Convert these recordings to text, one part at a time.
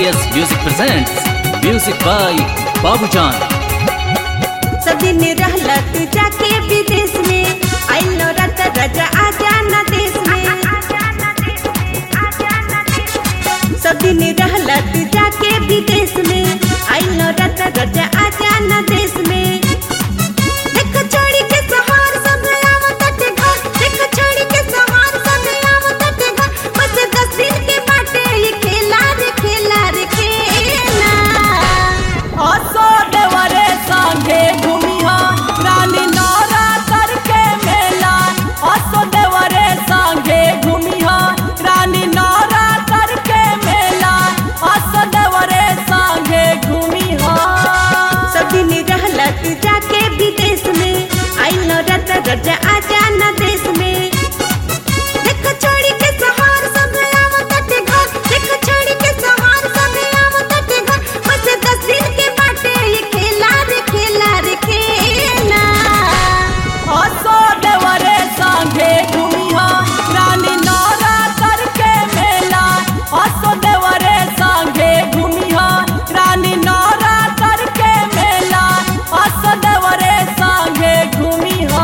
RBS Music presents Music by Babu John. सब दिन रहला तू जाके विदेश में आइलो रत रजा आ जाना देश में सब दिन रहला तू जाके विदेश में आइलो रत रजा आ जाना देश में देख छोड़ी के सहार सब आवत ते घर देख छोड़ी के सहार सब आवत ते घर बस दस दिन के बाटे ये खेला रे खेला रे खेला असो देवरे संगे घूमिहा रानी नौरा करके मेला असो देवरे संगे घूमिहा रानी नौरा करके मेला असो देवरे संगे घूमिहा सब दिन रहला तू जाके विदेश में आइलो रत रजा आ जाना देश में देख छोड़ी के सहार सब आवत ते घर देख छोड़ी के सहार सब आवत ते घर बस दस दिन के बाटे ये खेला रे खेला रे खेला असो देवरे संगे घूमिहा रानी नौरा करके मेला असो देवरे संगे घूमिहा रानी नौरा करके मेला असो देवरे संगे घूमिहा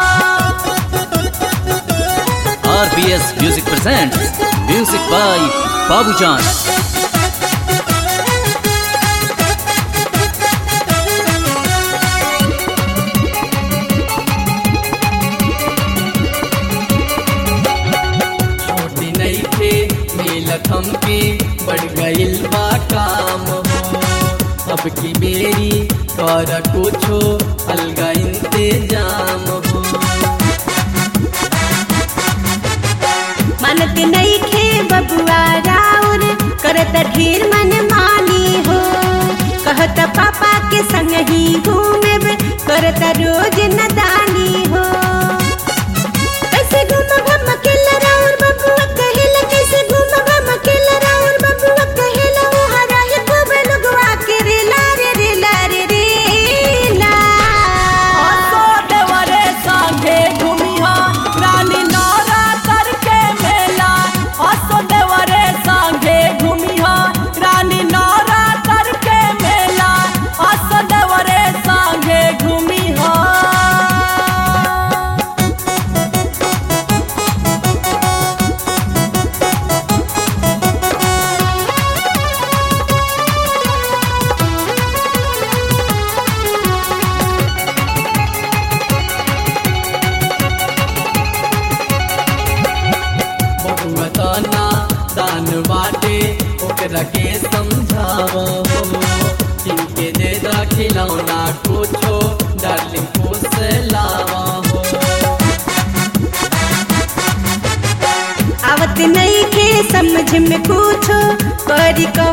RBS Music presents Music by Babu John. छोटी नहीं थे मिलत हमके बढ़ गइल बा काम हो अब की बेरी कर कुछो अलगा इंतजाम हो मानत नहीं खे बबुआ राउर करत ढेर मन मानी हो कहत पापा के संग ही घूमे करत रोज नदानी हो कैसे घूम घम अकेला राउर बबुआ कहेला कैसे घूम घम अकेला राउर बबुआ कहेला वो हरा है खूब लोगवा के रेला रे रेला रे रेला असो देवरे संगे घूमिहा रानी नौरा करके मेला असो देवरे संगे घूमिहा रानी नौरा करके मेला असो देवरे संगे घूमिहा बहुआ तना दान बाटे ओकरा के समझाव हो किनके दे दा खिलौना कुछो डार्लिंग खुश लावा हो आवत नहीं के समझ में कुछो करी को